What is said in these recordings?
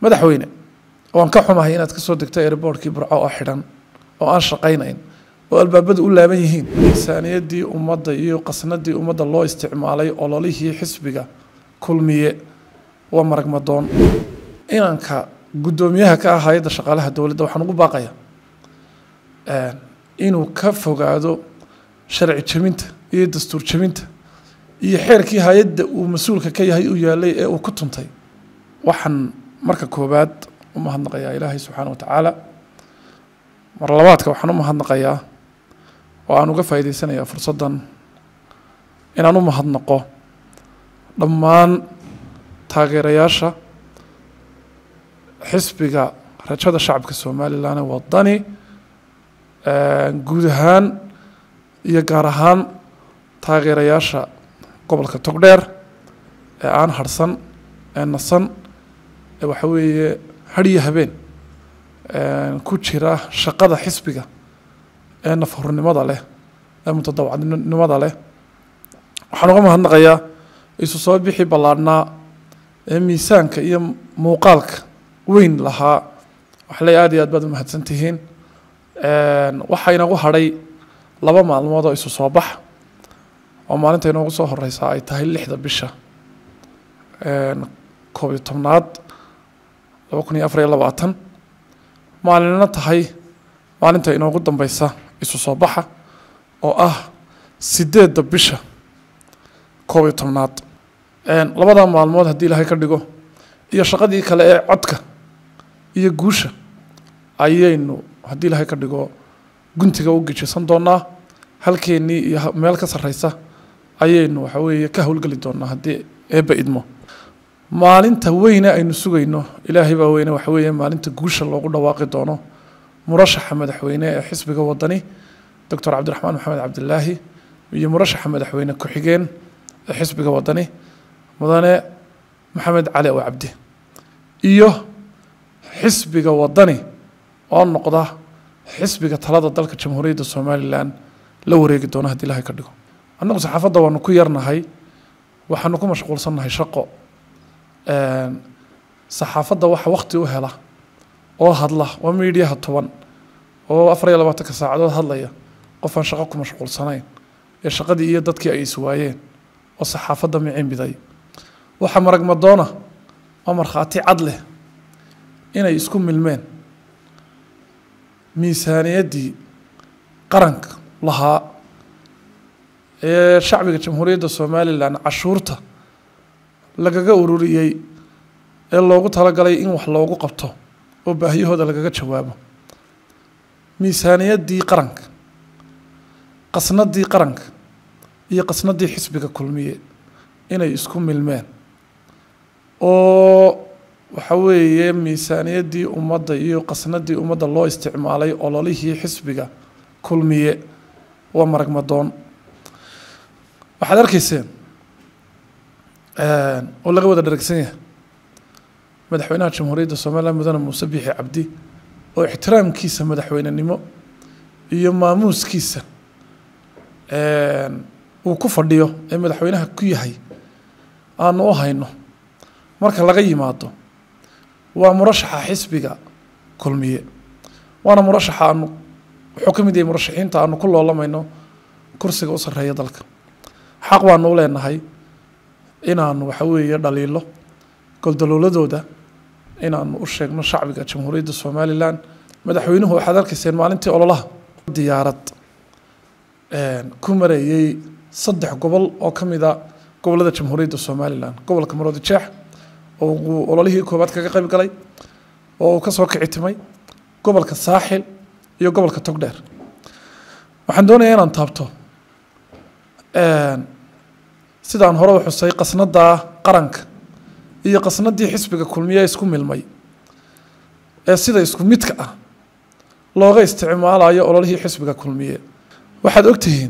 madaxweyne waan ka xumahay inaad ka soo degto airboortkii burco oo xidhan oo aan shaqaynayn oo albaabadu u laaban yihiin miisaaniyaddii ummadda iyo qasnadii ummadda loo isticmaalay ololihii xisbiga kulmiye waa maragmadoon inanka guddoomiyaha ka ah hay-adda shaqaalaha dowladda waxaan ugu baaqaya inuu ka fogaado sharci jebinta iyo dastuur jebinta iyo xeerkii hay-adda uu mas-uulka ka yahay u yaalay ee uu ku tuntay waxaan marka koowaad u mahadnaqayaa ilaahay subxaana wa tacaala mar labaadka waxaan u mahadnaqayaa oo aan uga faa'iideysanayaa fursaddan inaan u mahadnaqo dhammaan taageerayaasha xisbiga rajada shacabka somalilan ee wadani guud ahaan iyo gaar ahaan taageerayaasha gobolka togdheer ee aan harhsan ee nasan ee waxa weeye hadhiyo habeen ku jira shaqada xisbiga ee nafhurnimada leh ee mutadawacnimada leh waxaan uga mahadnaqayaa isu soo bixi ballaadhnaa ee miisaanka iyo muuqaalka weyn lahaa waxle aad iyo aad baad umahadsan tihiin waxaa inagu hadhay laba maalmood oo isu soo bax oo maalinta inoogu soo horeysaa ay tahay lixda bisha koob iyo tobnaad laba kun iyo afar iyo labaatan maalinna tahay maalinta inoogu dambeysa isu soo baxa oo ah sideedda bisha koob iyo tobnaad labadaa maalmood haddii ilaahay ka dhigo iyo shaqadii kale ee codka iyo guusha ayaynu haddii ilaahay ka dhigo guntiga u gejisan doonaa halkeennii iyo meel ka sarreysa ayaynu waxa weeye ka howlgeli doonaa haddii eebba idmo maalinta weyne aynu sugayno ilaahay baa weyne waxa weeye maalinta guusha loogu dhawaaqi doono murashaxa madaxweyne ee xisbiga wadani doctor cabdiraxmaan maxamed cabdilaahi iyo murashaxa madaxweyne ku-xigeen ee xisbiga wadani mudane maxamed cali ow cabdi iyo xisbiga wadani oo noqda xisbiga talada dalka jamhuuriyadda somalilan la wareegi doona haddii ilahay ka dhigo annagu saxaafadda waanu ku yarnahay waxaanu ku mashquulsannahay shaqo saxaafadda waxa wakti u hela oo hadla waa miidhiyaha toban oo afar iyo labaatanka saacadood hadlaya qof aan shaqo ku mashquulsanayn ee shaqadii iyo dadkii ay iswaayeen oo saxaafadda micimbiday waxa maragmadoona oo markhaati cad leh inay isku milmeen miisaaniyaddii qaranka lahaa ee shacbiga jamhuuriyadda somalilan cashuurta lagaga ururiyey ee loogu talagalay in wax loogu qabto oo baahiyahooda lagaga jawaabo miisaaniyaddii qaranka qasnadii qaranka iyo qasnadii xisbiga kulmiye inay isku milmeen oo waxa weeye miisaaniyaddii ummadda iyo qasnadii ummadda loo isticmaalay ololihii xisbiga kulmiye waa maragmadoon waxaad arkayseen oo laga wada dharagsan yahay madaxweynaha jamhuuriyadda somalilan mudane muuse biixi cabdi oo ixtiraamkiisa madaxweynenimo iyo maamuuskiisa uu ku fadhiyo ee madaxweynaha ku yahay aanu u hayno marka laga yimaado waa murashaxa xisbiga kulmiye waana murashaxa aanu wuxuu ka mid yahay murashaxiinta aanu ku loolamayno kursiga u sarreeya dalka xaq baanu u leenahay inaanu waxa weeye dhaliilo goldalooladooda inaanu u sheegno shacbiga jamhuuriyadda somalilan madaxweynuhu waxaad arkayseen maalintii ololaha diyaarad ku marayey saddex gobol oo ka mida gobolada jamhuuriyadda somalilan gobolka maroodi jeex oo uu ololihii koowaad kaga qayb galay oo uu ka soo kicitimay gobolka saaxil iyo gobolka togdheer waxaan doonayaa inaan taabto sidaan hore u xusay qasnada qaranka iyo qasnadii xisbiga kulmiye isku milmay ee sida isku midka ah looga isticmaalayo ololihii xisbiga kulmiye waxaad ogtihiin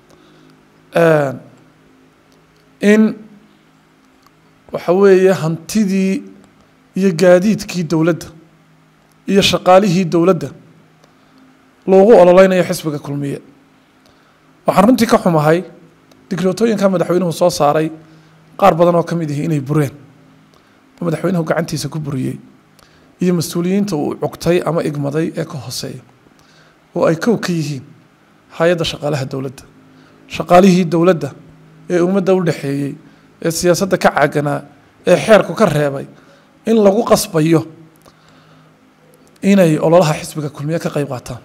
in waxa weeye hantidii iyo gaadiidkii dowladda iyo shaqaalihii dowladda loogu ololeynayo xisbiga kulmiye waxaan runtii ka xumahay digrootooyinka madaxweynuhu soo saaray qaar badan oo ka mid ihi inay bureen oo madaxweynuhu gacantiisa ku buriyey iyo mas-uuliyiinta uu cugtay ama igmaday ee ka hooseeya oo ay kow ka yihiin hay-adda shaqaalaha dowladda shaqaalihii dowladda ee ummadda u dhexeeyey ee siyaasadda ka caaganaa ee xeerku ka reebay in lagu qasbayo inay ololaha xisbiga kulmiye ka qeyb qaataan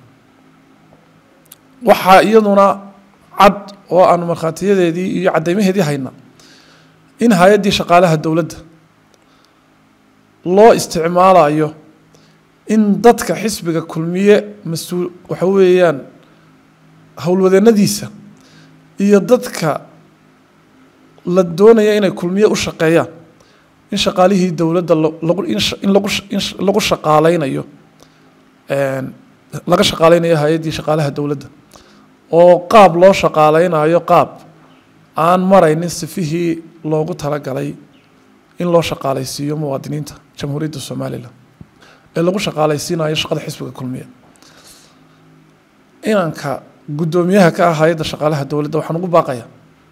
waxaa iyaduna cad oo aanu markhaatiyadeedii iyo caddeymaheedii hayna in hay-addii shaqaalaha dowladda loo isticmaalayo in dadka xisbiga kulmiye mas-uul waxa weeyaan howlwadeennadiisa iyo dadka la doonaya inay kulmiye u shaqeeyaan in shaqaalihii dowladda lagu in lagu in lagu shaqaaleynayo laga shaqaaleynayo hay-addii shaqaalaha dowladda oo qaab loo shaqaaleynayo qaab aan maraynin sifihii loogu talagalay in loo shaqaaleysiiyo muwaadiniinta jamhuuriyadda somalilan ee lagu shaqaaleysiinayo shaqada xisbiga kulmiye inanka guddoomiyaha ka ah hay-adda shaqaalaha dowladda waxaan ugu baaqaya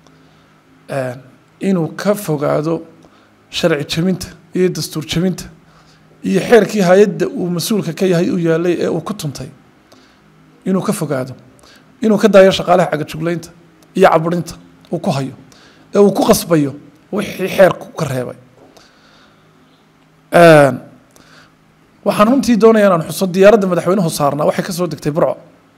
inuu ka fogaado sharci jebinta iyo dastuur jebinta iyo xeerkii hay-adda uu mas-uulka ka yahay u yaalay ee uu ku tuntay inuu ka fogaado inuu ka daayo shaqaalaha cagajugleynta iyo caburinta uu ku hayo ee uu ku qasbayo wixii xeerku ka reebay waxaan runtii doonaya inaan xuso diyaaradda madaxweynuhu saarnaa waxay ka soo degtay burco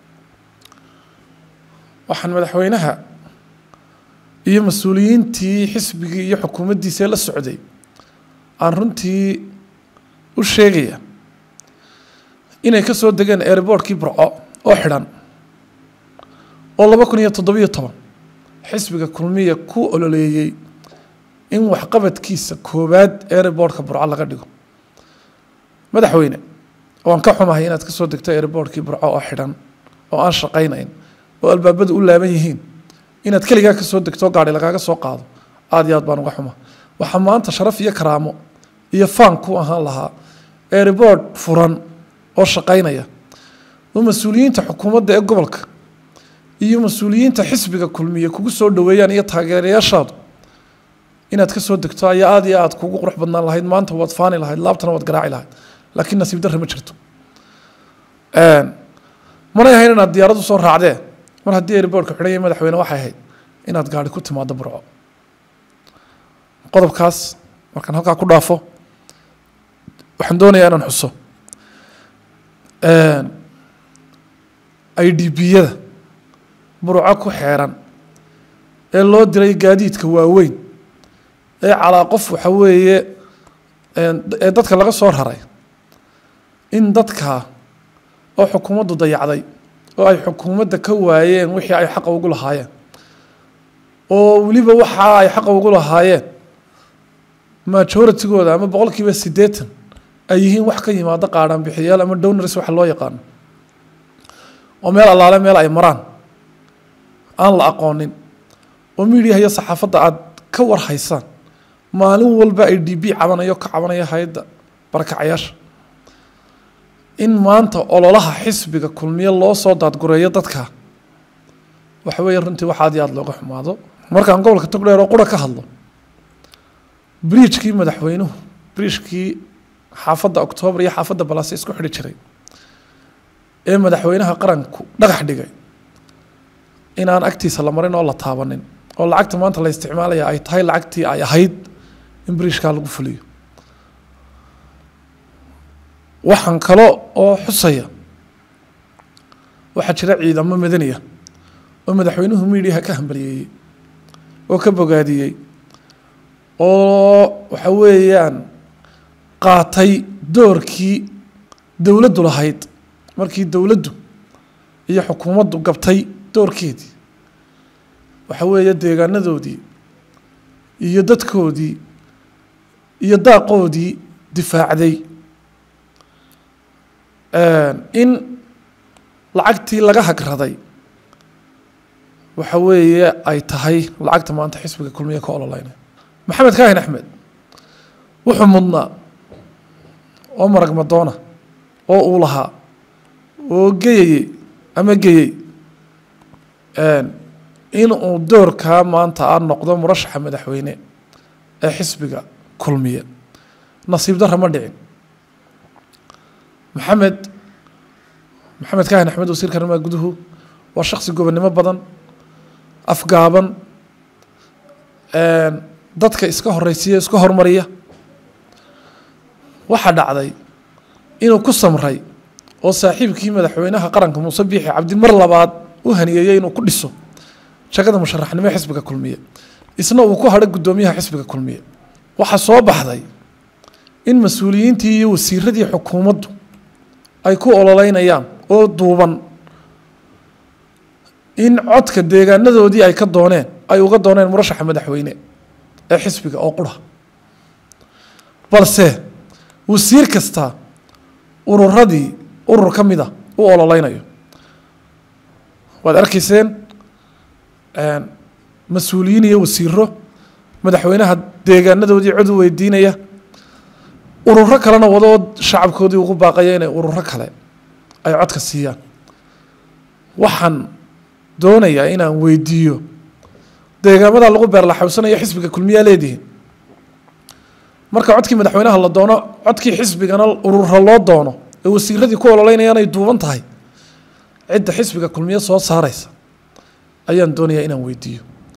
waxaan madaxweynaha iyo mas-uuliyiintii xisbigii iyo xukuumaddiisa la socday aan runtii u sheegaya inay ka soo degeen airboortkii burco oo xidhan oo laba kun iyo toddobiyo toban xisbiga kulmiya ku ololeeyey in waxqabadkiisa koowaad airboortka burco laga dhigo madaxweyne waan ka xumahay inaad ka soo degto airboortkii burco oo xidhan oo aan shaqaynayn oo albaabadu u laaban yihiin inaad keligaa ka soo degto gaari lagaaga soo qaado aada iyo aad baan uga xuma waxaa maanta sharaf iyo karaamo iyo faan ku ahaan lahaa airboort furan oo shaqaynaya oo mas-uuliyiinta xukuumadda ee gobolka iyo mas-uuliyiinta xisbiga kulmiye kugu soo dhoweeyaan iyo taageerayaashaadu inaad ka soo degto ayaa aada iyo aad kugu qurux badnaan lahayd maanta waad faani lahayd laabtana waad garaaci lahayd laakiin nasiib darre ma jirto manay ahayn inaad diyaaraddu soo raacdee mar haddii airboortka xidhan yahay madaxweyne waxay ahayd inaad gaari ku timaado burco qodobkaas markaan halkaa ku dhaafo waxaan doonayaa inaan xuso i d b-yada burco ku xeeran ee loo diray gaadiidka waaweyn ee calaa qof waxa weeye ee dadka laga soo raray in dadka oo xukuumaddu dayacday oo ay xukuumadda ka waayeen wixii ay xaqa ugu lahaayeen oo weliba waxa ay xaqa ugu lahaayeen majoritygooda ama boqol kiiba siddeetan ay yihiin wax ka yimaado qaadhaan bixiyaal ama downars waxa loo yaqaano oo meel allaale meel ay maraan aan la aqoonin oo miidiyaha iyo saxaafadda aada ka war haysaan maalin walba ay d b cabanayo ka cabanaya hay-adda barakacayaasha in maanta ololaha xisbiga kulmiye loo soo daadgureeyo dadka waxa weeye runtii wax aad iyo aada looga xumaado markaan gobolka togdheer oo qura ka hadlo briijkii madaxweynuhu briijkii xaafadda octoobar iyo xaafadda balaase isku xidhi jiray ee madaxweynaha qaranku dhagax dhigay inaan agtiisa la marin oo la taabanin oo lacagta maanta la isticmaalaya ay tahay lacagtii ay ahayd in briijkaa lagu fuliyo waxaan kalo oo xusaya waxaa jira ciidamo madaniya oo madaxweynuhu miidiyaha ka hambaliyeeyey oo ka bogaadiyey oo waxa weeyaan qaatay doorkii dowladdu lahayd markii dowladdu iyo xukuumaddu gabtay doorkeedii waxa weeye deegaanadoodii iyo dadkoodii iyo daaqoodii difaacday in lacagtii laga hagraday waxa weeye ay tahay lacagta maanta xisbiga kulmiye ka ololeynay maxamed kaahin axmed wuxuu mudnaa oo marag madoona oo uu lahaa oo geyayey ama geyey in uu doorkaa maanta a noqdo murashaxa madaxweyne ee xisbiga kulmiye nasiib darra ma dhicin maxamed maxamed kaahin axmed wasiirka arrimaha guduhu waa shaksi gobonnimo badan afgaaban dadka iska horeysiya iska hormariya waxaa dhacday inuu ku samray oo saaxiibkii madaxweynaha qaranka muuse biixi cabdi mar labaad u haniyeeyey inuu ku dhiso shaqada musharaxnimo ee xisbiga kulmiye isna uu ku hadhay guddoomiyaha xisbiga kulmiye waxaa soo baxday in mas-uuliyiintii iyo wasiiradii xukuumaddu ay ku ololeynayaan oo duuban in codka deegaanadoodii ay ka dooneen ay uga dooneen murashaxa madaxweyne ee xisbiga oo qura balse wasiir kasta ururadii urur ka mida u ololeynayo waad arkayseen mas-uuliyiin iyo wasiiro madaxweynaha deegaanadoodii cod u weydiinaya ururo kalena wadoo shacabkoodii ugu baaqaya inay ururo kale ay codka siiyaan waxaan doonayaa inaan weydiiyo deegaamada lagu beerlaxawsanayo xisbiga kulmiyaa leedihiin marka codkii madaxweynaha la doono codkii xisbigana urura loo doono ee wasiiradii ku ololeynayaan ay duuban tahay cidda xisbiga kulmiye soo saareysa ayaan doonayaa inaan weydiiyo